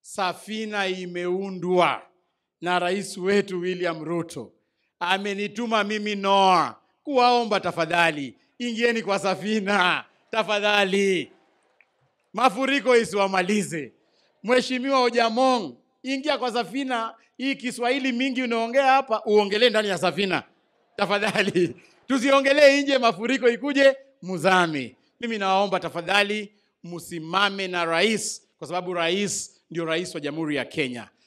safina imeundwa na rais wetu William Ruto. Amenituma mimi Noah kuwaomba tafadhali, ingieni kwa safina tafadhali, mafuriko isiwamalize. Mheshimiwa Ojamong, ingia kwa safina. Hii Kiswahili mingi unaongea hapa, uongelee ndani ya safina tafadhali, tusiongelee nje, mafuriko ikuje muzame. Mimi nawaomba tafadhali, msimame na rais, kwa sababu rais ndio rais wa Jamhuri ya Kenya.